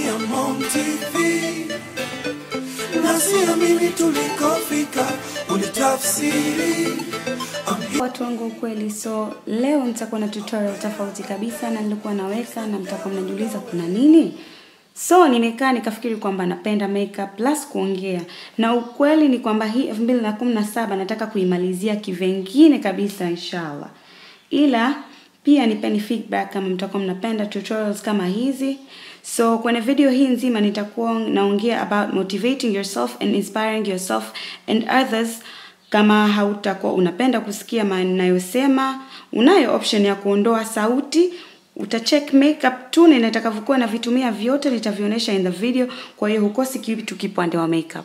Diamond TV na siamini tulikofika, ulitafsiri I'm watu wangu ukweli so leo nitakuwa na tutorial tofauti kabisa na nilikuwa naweka na mtakuwa mnajiuliza kuna nini so nimekaa nikafikiri kwamba napenda makeup plus kuongea na ukweli ni kwamba hii elfu mbili na kumi na saba nataka kuimalizia kivengine kabisa inshallah ila pia nipeni feedback kama mtakuwa mnapenda tutorials kama hizi so kwenye video hii nzima nitakuwa naongea about motivating yourself and inspiring yourself and others kama hautakuwa unapenda kusikia manayosema unayo option ya kuondoa sauti utacheck makeup tu na nitakavyokuwa navitumia vyote nitavionyesha in the video kwa hiyo hukosi kitu kipande wa makeup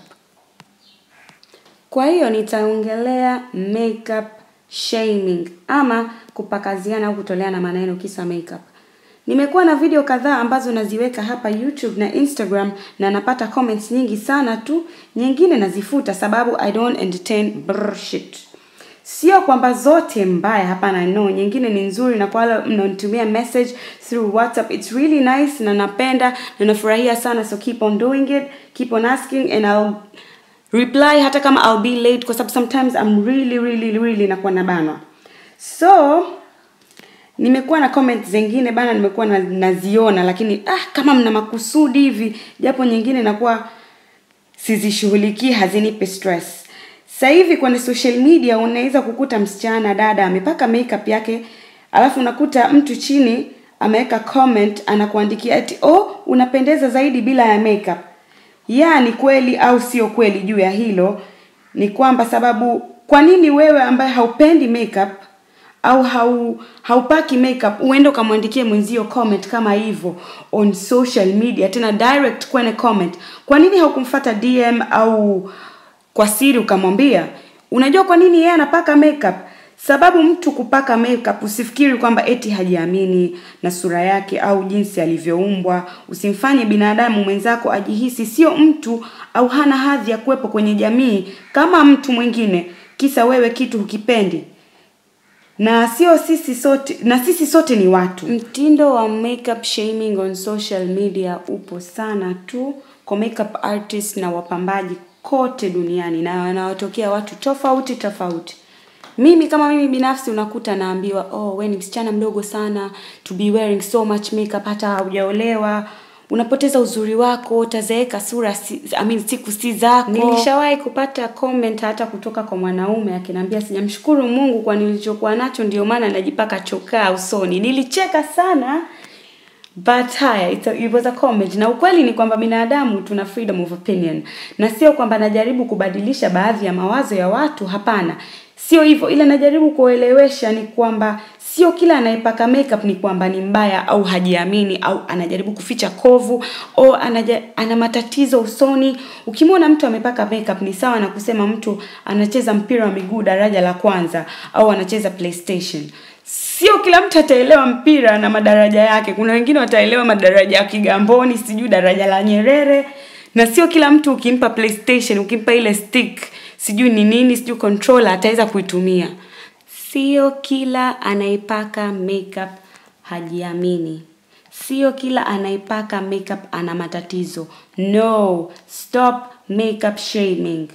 kwa hiyo nitaongelea makeup shaming ama kupakaziana au kutoleana maneno kisa makeup nimekuwa na video kadhaa ambazo naziweka hapa youtube na instagram na napata comments nyingi sana tu nyingine nazifuta sababu i don't entertain bullshit sio kwamba zote mbaya hapana no nyingine ni nzuri na kwa wale mnaonitumia message through whatsapp it's really nice na napenda na nafurahia sana so keep on doing it keep on asking and I'll reply hata kama I'll be late kwa sababu sometimes I'm really really really nakuwa nabanwa so nimekuwa na comments zingine bana nimekuwa na, naziona lakini ah kama mna makusudi hivi japo nyingine nakuwa sizishughulikii hazinipi stress sasa hivi kwenye social media unaweza kukuta msichana dada amepaka makeup yake alafu unakuta mtu chini ameweka comment anakuandikia ati oh unapendeza zaidi bila ya makeup ya ni kweli au sio kweli juu ya hilo ni kwamba sababu kwa nini wewe ambaye haupendi makeup au hau haupaki makeup uende ukamwandikie mwenzio comment kama hivyo on social media tena direct kwenye comment kwa nini haukumfata dm au kwa siri ukamwambia unajua kwa nini yeye anapaka makeup sababu mtu kupaka makeup usifikiri kwamba eti hajiamini na sura yake au jinsi alivyoumbwa usimfanye binadamu mwenzako ajihisi sio mtu au hana hadhi ya kuwepo kwenye jamii kama mtu mwingine kisa wewe kitu hukipendi na sio sisi sote na sisi sote ni watu mtindo wa makeup shaming on social media upo sana tu kwa makeup artist na wapambaji kote duniani na wanawatokea watu tofauti tofauti mimi kama mimi binafsi unakuta naambiwa oh we ni msichana mdogo sana to be wearing so much makeup hata haujaolewa unapoteza uzuri wako utazeeka sura si, I mean, siku si zako nilishawahi kupata comment hata kutoka kwa mwanaume akiniambia sijamshukuru mungu kwa nilichokuwa nacho ndio maana najipaka chokaa usoni nilicheka sana but haya it's a, it was a comment na ukweli ni kwamba binadamu tuna freedom of opinion na sio kwamba najaribu kubadilisha baadhi ya mawazo ya watu hapana sio hivyo ila najaribu kuelewesha ni kwamba sio kila anayepaka makeup ni kwamba ni mbaya au hajiamini au anajaribu kuficha kovu au anaja, ana matatizo usoni ukimwona mtu amepaka makeup ni sawa na kusema mtu anacheza mpira wa miguu daraja la kwanza au anacheza playstation sio kila mtu ataelewa mpira na madaraja yake kuna wengine wataelewa madaraja ya kigamboni sijui daraja la nyerere na sio kila mtu ukimpa playstation ukimpa ile stick sijui ni nini sijui controller ataweza kuitumia sio kila anaipaka makeup hajiamini sio kila anaipaka makeup ana matatizo no stop makeup shaming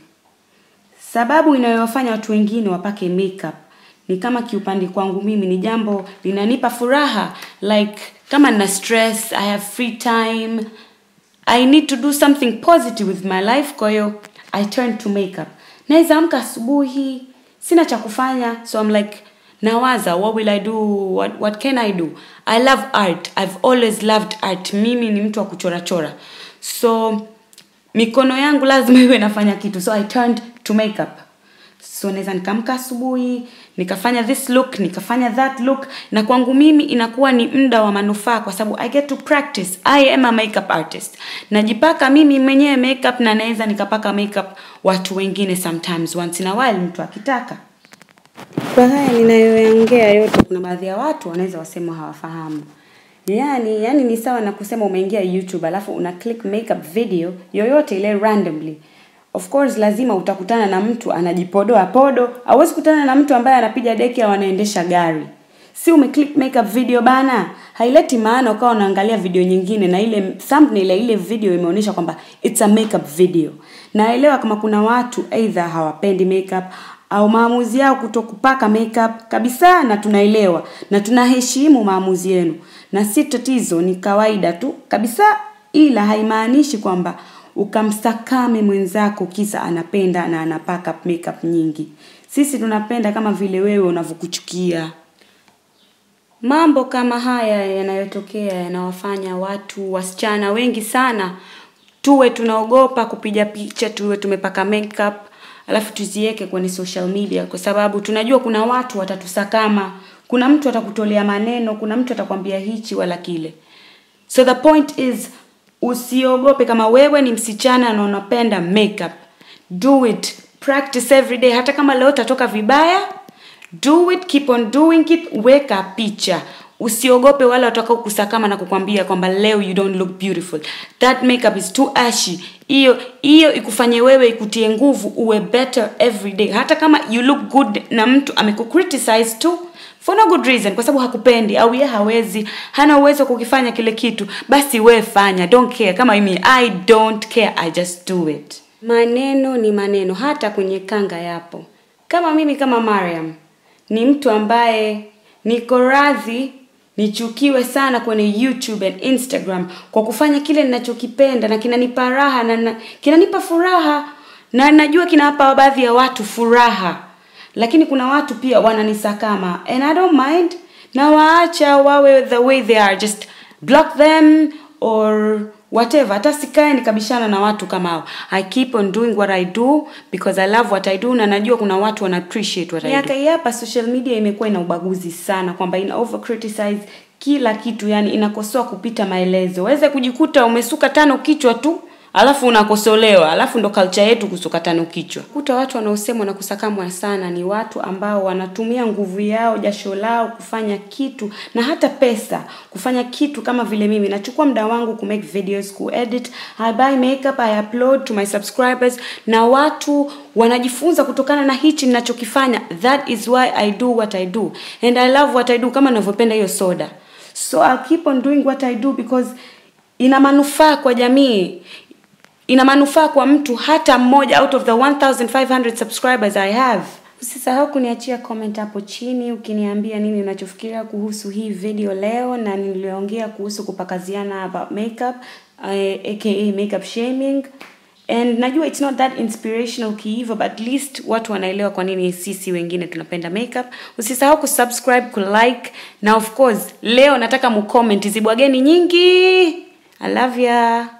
sababu inayowafanya watu wengine wapake makeup ni kama kiupande kwangu mimi ni jambo linanipa furaha like kama nina stress i have free time i need to do something positive with my life kwa hiyo i turn to makeup naweza amka asubuhi sina cha kufanya so i'm like nawaza what will i do what, what can i do i love art i've always loved art mimi ni mtu wa kuchorachora so mikono yangu lazima iwe nafanya kitu so i turned to makeup so naweza nikaamka asubuhi nikafanya this look nikafanya that look na kwangu mimi inakuwa ni muda wa manufaa kwa sababu i get to practice i am a makeup artist najipaka mimi mwenyewe makeup na naweza nikapaka makeup watu wengine sometimes once in a while mtu akitaka kwa haya ninayoyaongea yote kuna baadhi ya watu wanaweza wasema hawafahamu yani yani ni sawa na kusema umeingia youtube alafu una click makeup video yoyote ile randomly of course lazima utakutana na mtu anajipodoa podo hauwezi kutana na mtu ambaye anapiga deki au anaendesha gari si umeclick makeup video bana haileti maana ukawa unaangalia video nyingine na ile thumbnail ya ile video imeonyesha kwamba it's a makeup video naelewa kama kuna watu either hawapendi makeup au maamuzi yao kuto kupaka makeup kabisa na tunaelewa na tunaheshimu maamuzi yenu na si tatizo ni kawaida tu kabisa ila haimaanishi kwamba ukamsakame mwenzako kisa anapenda na anapaka makeup nyingi sisi tunapenda kama vile wewe unavyokuchukia mambo kama haya yanayotokea yanawafanya watu wasichana wengi sana tuwe tunaogopa kupiga picha tuwe tumepaka makeup alafu tuziweke kwenye social media kwa sababu tunajua kuna watu watatusakama kuna mtu atakutolea maneno kuna mtu atakwambia hichi wala kile so the point is usiogope kama wewe ni msichana na unapenda makeup do it practice every day hata kama leo utatoka vibaya do it keep on doing it weka picha usiogope wale watakao kusakama na kukwambia kwamba leo you don't look beautiful that makeup is too ashy hiyo hiyo ikufanye wewe ikutie nguvu uwe better every day hata kama you look good na mtu amekukriticize tu for no good reason kwa sababu hakupendi au ye hawezi hana uwezo wa kukifanya kile kitu basi we fanya don't care kama mimi i don't care i just do it maneno ni maneno hata kwenye kanga yapo kama mimi kama mariam ni mtu ambaye niko radhi nichukiwe sana kwenye youtube and instagram kwa kufanya kile ninachokipenda na kinanipa raha na, na kinanipa furaha na najua kinawapa baadhi ya watu furaha lakini kuna watu pia wananisakama and i don't mind na waacha wawe the way they are just block them or whatever hata sikae nikabishana na watu kama hao i keep on doing what i do because i love what i do na najua kuna watu wana appreciate what i do miaka hii hapa social media imekuwa ina ubaguzi sana kwamba ina over criticize kila kitu yani inakosoa kupita maelezo waweze kujikuta umesuka tano kichwa tu alafu unakosolewa alafu ndo culture yetu kusuka tano kichwa kuta watu wanaosemwa na kusakamwa sana ni watu ambao wanatumia nguvu yao jasho lao kufanya kitu na hata pesa kufanya kitu kama vile mimi nachukua muda wangu ku make videos ku edit i buy makeup i upload to my subscribers na watu wanajifunza kutokana na hichi ninachokifanya that is why i do what i do and i love what i do kama ninavyopenda hiyo soda so I'll keep on doing what i do because ina manufaa kwa jamii ina manufaa kwa mtu hata mmoja out of the 1500 subscribers i have usisahau kuniachia comment hapo chini ukiniambia nini unachofikiria kuhusu hii video leo na niliongea kuhusu kupakaziana about makeup uh, aka makeup shaming and najua it's not that inspirational kiivo but at least watu wanaelewa kwa nini sisi wengine tunapenda makeup usisahau kusubscribe kulike na of course leo nataka mucomment zibwageni nyingi i love ya